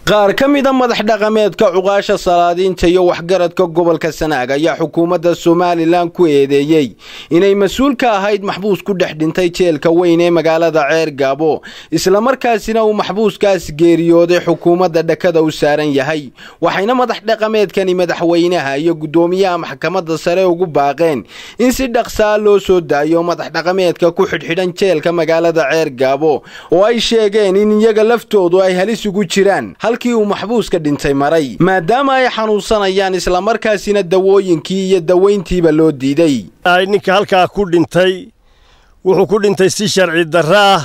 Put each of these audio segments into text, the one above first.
qaar ka mida madax dhaqameedka cuqaasha salaadiinta iyo waxgaradka gobolka sanaag ayaa xukuumadda somalilan ku eedeeyey inay mas-uul ka ahayd maxbuus ku dhex dhintay jeelka weyn ee magaalada ceer gaabo islamarkaasina uu maxbuuskaas geeriyooday xukuumadda dhakada u saaran yahay waxayna madax dhaqameedkani madaxweynaha iyo guddoomiyaha maxkamadda sare ugu baaqeen in si dhaqsaa loo soo daayo madax dhaqameedka ku xidhxidhan jeelka magaalada ceer gaabo oo ay sheegeen in iyaga laftoodu ay halis ugu jiraan halkii uu maxbuuska dhintay maray maadaama ay xanuunsanayaan islamarkaasina dawooyinkii iyo dawayntiiba loo diiday ninka halkaa ku dhintay wuxuu ku dhintay si sharci darro ah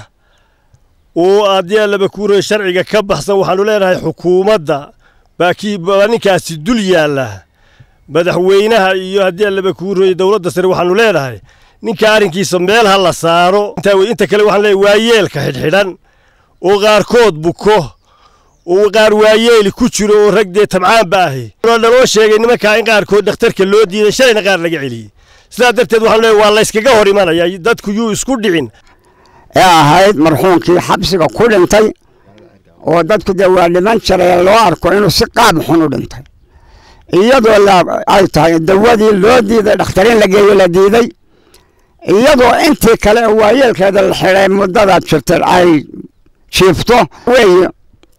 oo haddii allaba kuuraya sharciga ka baxsan waxaannu leenahay xukuumadda baa ninkaasi dul yaalla madaxweynaha iyo haddii allaba kuuraya dowladda sare waxaannu leenahay ninka arrinkiisa meel ha la saaro inta kale waxaan leeyahay waa yeelka xidhxidhan oo qaarkood buko oo qaar waayeeli ku jiro oo rag dee tabcaanba ahi naloo sheegay nimankaa in qaarkood dhakhtarka loo diiday shalayna qaar laga celiyey sidaa darteed waxaanu leeyahay waa layskaga hor imanaya dadku yuu isku dhicin ee ahayd marxuumkii xabsiga ku dhintay oo dadku dee waa dhiman jiray loo arko inuu si qaab xun u dhintay iyadoo ay tahay dawadii loo diiday dhakhtarin la geeyo la diiday iyadoo intii kale waayeelkeeda la xidhay muddadaad jirtay ay jiifto weeye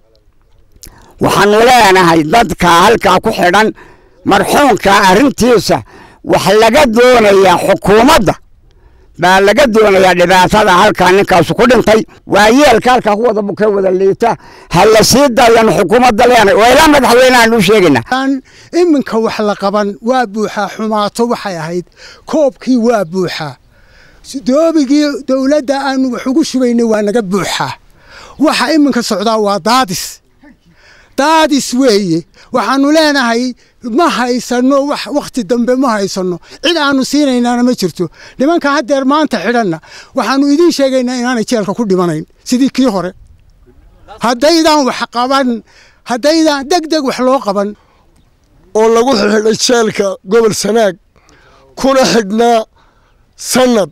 waxaanu leenahay dadka halkaa ku xidhan marxuumka arrintiisa wax laga doonayaa xukuumadda baa laga doonayaa dhibaatada halkaa ninkaasu ku dhintay waayeelka halkaa ku wada bukee wada liita ha la sii daayanu xukuumadda leenahay waa ilaa madaxweynehaan u sheegaynaa iminka wax la qaban waa buuxaa xumaato waxay ahayd koobkii waa buuxaa doobigii dowladda aanu wax ugu shubaynay waa naga buuxaa waxa iminka socdaa waa daadis daadis weeye waxaanu leenahay ma haysano wax wakhti dambe ma haysano cid aanu siinaynaana ma jirto nimanka haddeer maanta xidhanna waxaanu idiin sheegaynaa inaanay jeelka ku dhimanayn sidii kii hore haddaydaan wax qaban haddaydaan deg deg wax loo qaban oo lagu xidhay jeelka gobol sanaag kuna xidhnaa sanad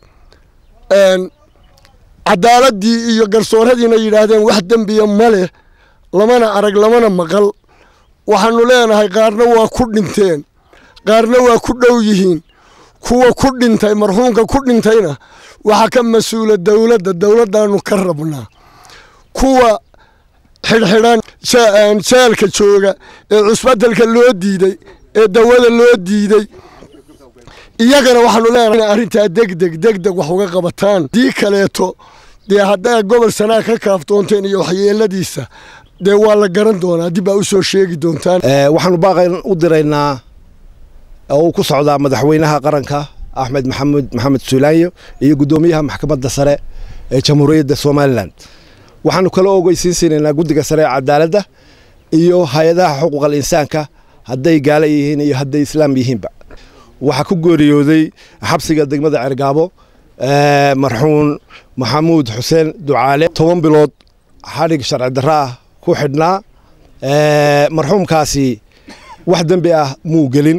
cadaaladii iyo garsooradiina yidhaahdeen wax dembiya ma leh lamana arag lamana maqal waxaannu leenahay qaarna waa ku dhinteen qaarna waa ku dhow yihiin kuwa ku dhintay marxuumka ku dhintayna waxaa ka mas-uula dowladda dowladdaannu ka rabnaa kuwa xidhxidhan jeelka jooga ee cusbadelka loo diiday ee dawada loo diiday iyagana waxaanu leenahay arrintaa degdeg degdeg wax uga qabataan dii kaleeto dee haddaa gobol sanaag ka kaaftoonteen iyo waxyeeladiisa dee waa la garan doonaa dib baa u soo sheegi doontaan waxaanu baaqan u diraynaa oo uu ku socdaa madaxweynaha qaranka axmed maxamed maxamed suulaanyo iyo guddoomiyaha maxkamadda sare ee jamhuuriyadda somalilan waxaanu kala ogeysiin siinaynaa guddiga sare ee cadaaladda iyo hay-adaha xuquuqal insaanka hadday gaala yihiin iyo hadday islaam yihiinba waxaa ku geeriyooday xabsiga degmada cergaabo marxuun maxamuud xuseen ducaale toban bilood xadhig sharci darro ah ku xidhnaa marxuumkaasi wax dembi ah muu gelin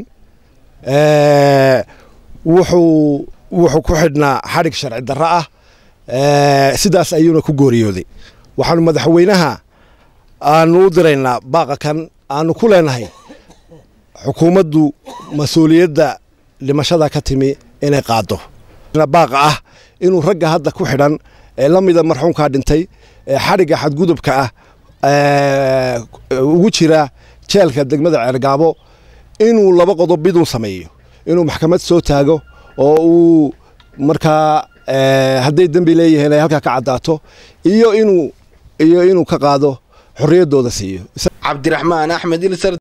wuxuu wuxuu ku xidhnaa xadhig sharci darro ah sidaas ayuuna ku gooriyooday waxaanu madaxweynaha aanu u diraynaa baaqa kan aanu ku leenahay xukuumaddu mas-uuliyadda dhimashada ka timi inay qaado baaqa ah inuu ragga hadda ku xidhan ee la mida marxuumkaa dhintay ee xadhigga xadgudubka ah ugu jira jeelka degmada ceergaabo inuu laba qodob miduu sameeyo inuu maxkamad soo taago oo uu markaa hadday dembi leeyihiin ay halkaa ka caddaato iyo inuu iyo inuu ka qaado xorriyaddooda siiyo cabdiraxmaan axmed